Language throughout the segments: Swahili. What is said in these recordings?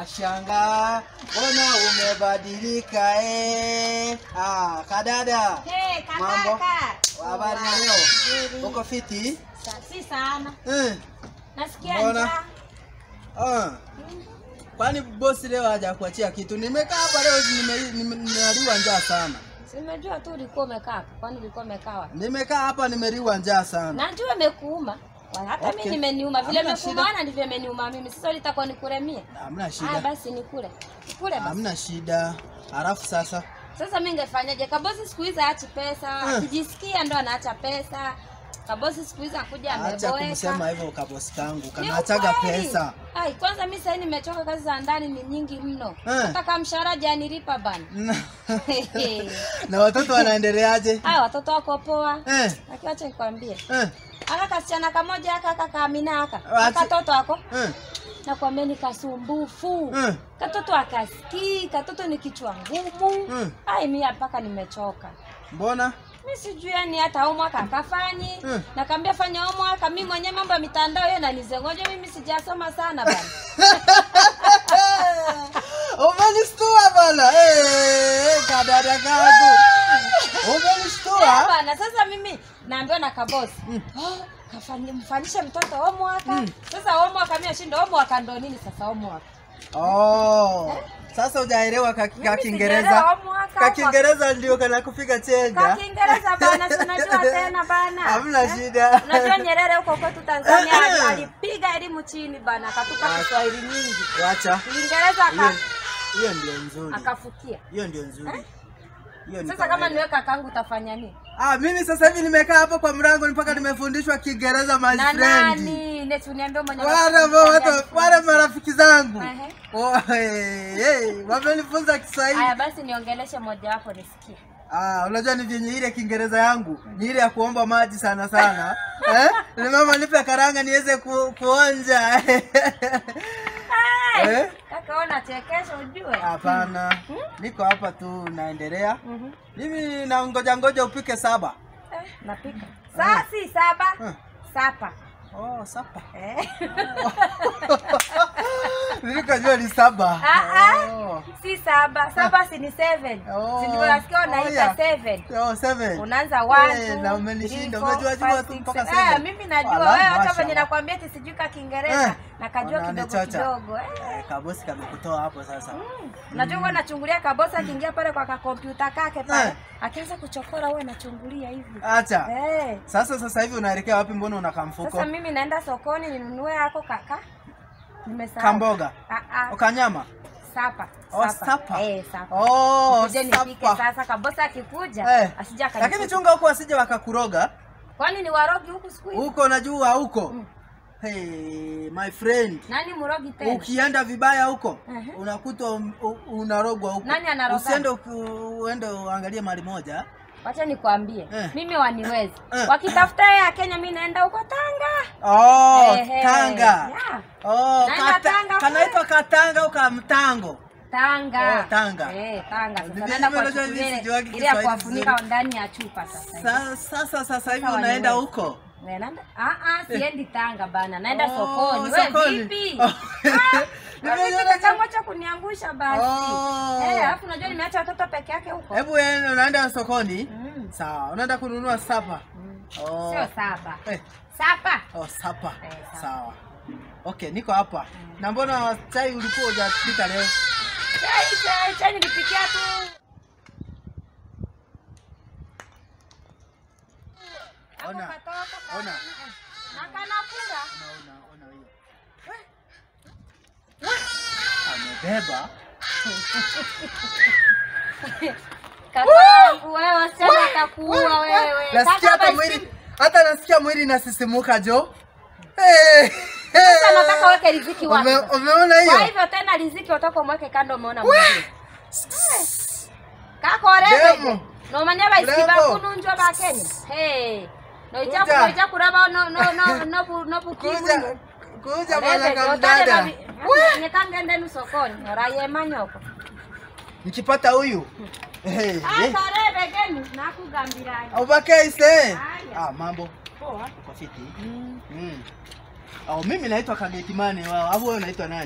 Nashangaa mbona umebadilika eh. Ah, kadada. Hey, Mambo? kakaka. Habari ya leo? Nzuri. Uko fiti? Sa- Si sana. Eh. Nasikia Mbona? njaa. Ah. Kwani bosi leo hajakuachia kitu? Nimekaa hapa leo nime- nime- nimeliwa njaa sana. Simejua tu ulikuwa umekaa hapo. Kwani ulikuwa umekaa wapi? Nimekaa hapa nimeliwa njaa sana. Najua imekuuma. Wa- Hata Okay. mimi nimeniuma. Vile Hamna imekuuma shida. na ndivyo imeniuma mimi. Sasa ulitakuwa nikuremie. Hamna Ah, shida. basi nikule. Nikule basi. Hamna shida. Halafu sasa Sasa mimi ningefanyaje? Kabosi siku hizi haachi pesa. Eh. Akijisikia ndo anaacha pesa. Kabosi siku hizi akuja acha ameboeka. kumsema hivyo kabosi kangu. Ni Kanaachaga ukweli. pesa. Ai, kwanza mimi sasa nimechoka kazi za ndani ni nyingi mno. Eh. Hata kama mshahara hajanilipa bana. na watoto wanaendeleaje? Haya watoto wako poa. Eh, Lakini acha nikwambie. eh, Aka kasichana kamoja aka aka kaamina aka. Acha- Aka toto ako. eh, Nakwambia ni kasumbufu. eh. Katoto akasikii, katoto ni kichwa ngumu. Mm. Ai mimi mpaka nimechoka. Mbona? Mi sijui yani hata homework akafanyi. Mm. Nakwambia fanya homework, mimi mwenyewe mambo ya mitandao hiyo nanizengoja mimi sijasoma sana bana. Umenistua bana. Eh, kadada kangu. Eh, Umenistua? bana sasa mimi naambiwa na kabosi. Mm. Oh, kafanye mfanyishe mtoto homework. Mm. Sasa homework mimi ashinda homework ndo nini sasa homework? Oh. Sasa hujaelewa ka, ka Mimi Kiingereza. sijaelewa homework Ka hapa. Kiingereza ndio kana kupiga chenja. Kwa Kiingereza bana, si unajua tena bana. Hamna Eh? shida. Unajua Nyerere huko kwetu Tanzania ali- alipiga elimu chini bana, akatupa Kiswahili nyingi. Wacha. Kiingereza Hiyo aka, hiyo ndio nzuri. akafukia. Hiyo ndio nzuri. Hiyo ni Sasa kama kawaida. niwe kakangu utafanya nini? Ah, mimi sasa hivi nimekaa hapa kwa mlango mpaka nimefundishwa Kiingereza my Na friend. nani? Neti uniambie mwenye Wale watu wale marafiki zangu. Ehe. Oh, hey, hey, wamenifunza Kiswahili. Haya basi niongeleshe moja wapo nisikie. Ah, unajua ni vyenye ile Kiingereza yangu ni ile ya kuomba maji sana sana. eh? Ni mama nipe karanga niweze ku, kuonja. Hey, Eh? Kaka ona chekesha ujue. Hapana. Niko hapa tu naendelea. Mhm. Mimi na ngoja ngoja upike saba. Eh, napika. Saa si saba. Eh. Sapa. Oh, saba. Eh. Nilikajua ni saba. Ah, ah. Oh. Si saba. Saba si ni seven. Oh. Si ndio nasikia Oh, unaita yeah. seven. Oh, seven. Unaanza one, Eh, two, na umenishinda. three, four, Umejua jua five, tu six, mpaka seven. seven. Eh, mimi najua Wala, wewe hata mashallah. venye nakwambia ati sijui ka Kiingereza Eh. nakajua kidogo Unanichocha. kidogo. Eh. Eh, kabosi kamekutoa hapo sasa. Unajua huwa nachungulia kabosi akiingia pale kwa kakompyuta kake pale Eh. akianza kuchokora huwa nachungulia hivi. Acha. Eh. Sasa sasa hivi unaelekea wapi? Mbona unakaa mfuko? Sasa mimi naenda sokoni ninunue yako kaka. Nimesahau. Kamboga. Ah ah. Ukanyama. Sapa. Oh, sapa. Eh, sapa. Oh, Nikuje nipike sapa. sasa kabosi akikuja Eh. asija Lakini akanikuta. chunga huko asije wakakuroga. Kwani ni warogi huku siku hizi? Huko najua huko. Mm. Hey, my friend. Nani mrogi tena? Ukienda vibaya huko Ehe. unakuta um- u- unarogwa huko. Nani anaroga? Usiende uku- uende uangalie mali moja. Wacha nikwambie. Eh. Mimi waniwezi. Eh. Wakitafuta ya Kenya mimi naenda huko Tanga. Oh, Ehe. Tanga. Yeah. Oh, Naenda kata, Tanga kanaitwa Katanga au Kamtango. Tanga. Oh, Tanga. Eh, Tanga. Sasa Mimi naenda kwa unajua chukulia mimi ile sijuagi ile ya Kiswahili kuwafunika vizuri. ndani ya chupa sasa. hivi. Sa- Sasa sasa hivi Sasa unaenda waniwezi. huko. Naenda? Ah ah, siendi Tanga bana. Naenda Oh, sokoni. Wewe sokoni. vipi? Oh. Ah, Nimeona Mimi kachangu cha kuniangusha basi. Oh. Eh, alafu unajua nimeacha watoto peke yake huko. Hebu wewe unaenda sokoni? Mm. Sawa, unaenda kununua sapa. Mm. Oh. Sio saba. Eh, Sapa. oh, sapa. Eh, sapa. Sawa. Okay, niko hapa. Na mbona chai ulikuwa hujapika leo? Chai chai chai nilipikia tu. Hapo Ona. katoto ka- Ona. Na kanakula. Ona, ona hiyo. Amebeba. Kakangu wewe sema atakuua wewe. Nasikia hata Kaka mwili hata nasikia mwili inasisimuka jo. Eh. Sasa nataka weke riziki wapi? Ume- Umeona Kwa hiyo? hivyo tena riziki utaka umweke kando umeona mwingine. Kako rebe. Demo. No manya ba isiba Demo. kununjwa ba Kenya. Hey. No Kuja. ijaku no ijaku raba no no no no bu no bu Kuja. Kuja Rebe, bwana otale kamdada. babi- Nyekangende nu sokoni. Oraye manyoko. Nikipata huyu. Eh. Aka rebe genu nakugambira. Ubake ise. Haya. Ah, mambo. Poa. Uko fiti? Mm. Mm. Oh, mimi naitwa Kagetimane wao. Au wewe unaitwa nani?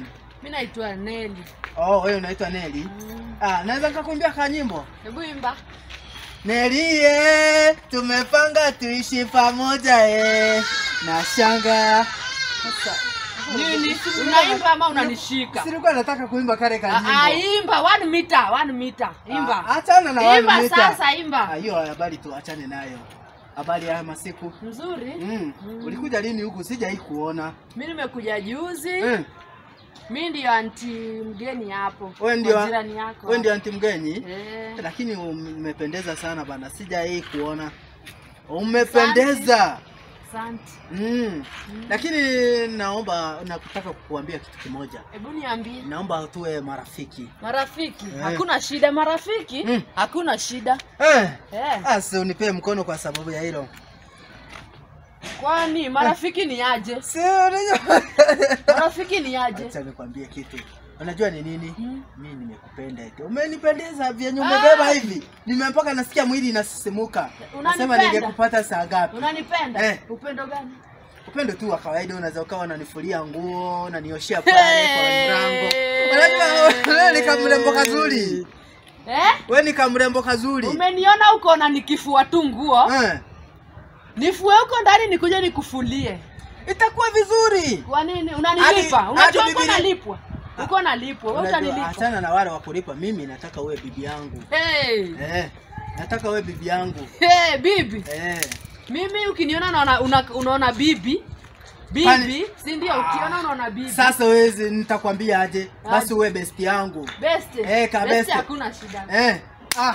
Mi naitwa Neli. Oh, wewe unaitwa Neli. Ah, naweza nikakuimbia kanyimbo. Hebu imba. Nelie, tumepanga tuishi pamoja eh. Na shanga. Sasa Nini? Unaimba ama unanishika? silikuwa nataka kuimba kale Ah, ah, kanyimbo. imba one meter, one meter. Imba. Ah, Achana na Imba wale mita. sasa, Ah, imba. hiyo habari tuachane nayo. Habari ya masiku. Mzuri. Mm. Ulikuja lini huku? Sijai kuona. Mi nimekuja juzi. Mm. Mi ndio anti mgeni hapo. Wewe ndio Kwa jirani yako. wewe ndio anti mgeni? Eh. Lakini umependeza sana bana. Sijai kuona. Umependeza. Asante. Mm. Lakini naomba nakutaka kukuambia kitu kimoja. Hebu niambie. Naomba tuwe marafiki. Marafiki, Eh. hakuna shida marafiki. Mm. Hakuna shida. Eh. Eh. Asi unipee mkono kwa sababu ya hilo. Kwani marafiki ni aje? Si unajua. Marafiki ni aje? Acha nikwambie kitu. Unajua ni nini? Mm. Mimi nimekupenda eti. Umenipendeza vyenye umebeba Ah. hivi. Nimempaka nasikia mwili inasisimuka. Nasema Unanipenda? ningekupata saa ngapi? Unanipenda? Eh. Upendo gani? Upendo tu wa kawaida unaweza ukawa unanifulia nguo, unanioshea pale kwa mlango. Unajua wewe ni kamrembo kazuri. Eh? Wewe ni kamrembo kazuri. Umeniona uko na nikifua tu nguo. Eh. Nifue huko ndani nikuje nikufulie. Itakuwa vizuri. Kwa nini? Unanilipa? Hadi- Unajua hadi uko Biblia- nalipwa. Uko nalipwa. Wewe Unajua, utanilipa. achana na wale wa kulipa. Mimi nataka uwe bibi yangu. Hey. Eh. Nataka uwe bibi yangu. Hey, bibi. Eh. Mimi ukiniona naona una, unaona bibi. Bibi, Kwani- si ndio? Ukiona unaona bibi. Sasa wewe nitakwambia aje? Basi Aje. uwe best yangu. Best. Eh, ka Best best. hakuna shida. Eh. Ah.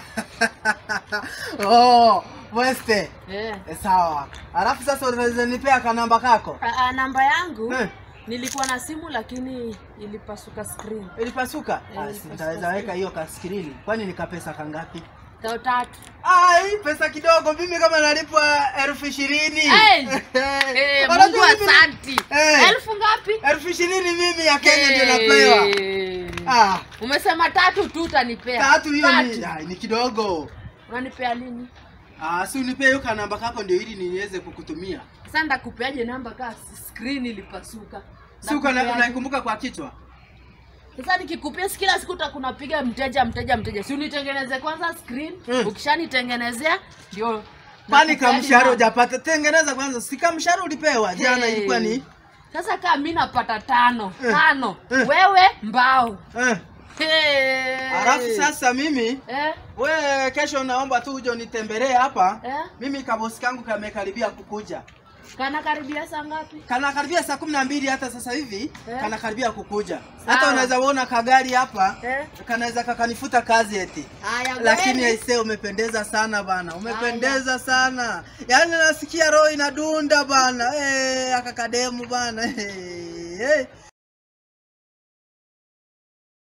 oh, Weste. Eh. Eh, sawa. Alafu sasa unaweza nipea kanamba kako? A, a, namba yangu Eh. nilikuwa na simu lakini ilipasuka screen. Ilipasuka? Eh, Ah, ilipasuka Nitaweza weka hiyo kaskrini. Kwani ni kapesa kangapi? Tao tatu. Ai, pesa kidogo. Mimi kama nalipwa elfu ishirini. Hey! Eh, Eh, unajua Mungu mimi- asanti. Eh. Elfu ngapi? elfu ishirini mimi ya Kenya ndio napewa. Eh. Ah, Umesema tatu tu utanipea. tatu hiyo ni, Tatu. ai, ni kidogo. Unanipea lini? Ah, si unipee hiyo kanamba kako ndio ili niweze kukutumia. Sasa ndakupeaje namba kaa screen ilipasuka? Si uko na- Ndakupeaje? unaikumbuka kwa kichwa? Sasa nikikupia si kila siku utakunapiga mteja mteja mteja. Si unitengeneze kwanza screen. Mm. Ukishanitengenezea ndio Kwani nakupeaje kamshahara namba. hujapata? Tengeneza kwanza. Si kamshahara ulipewa jana Hey. ilikuwa ni Sasa kama mimi napata tano, Eh. tano. Eh. Wewe mbao. eh. Hey. Alafu sasa mimi eh, we kesho naomba tu uje unitembelee hapa. eh, Mimi kabosi kangu kamekaribia kukuja. kana karibia saa ngapi? Kana karibia saa kumi na mbili hata sasa hivi Eh. kana karibia kukuja. Sawa. Hata unaweza uona kagari hapa Eh. kanaweza kakanifuta kazi eti. Haya, Lakini kweli. aisee, umependeza sana bana, umependeza sana. Yaani nasikia roho inadunda bana. Eh, akakademu bana. Eh, eh.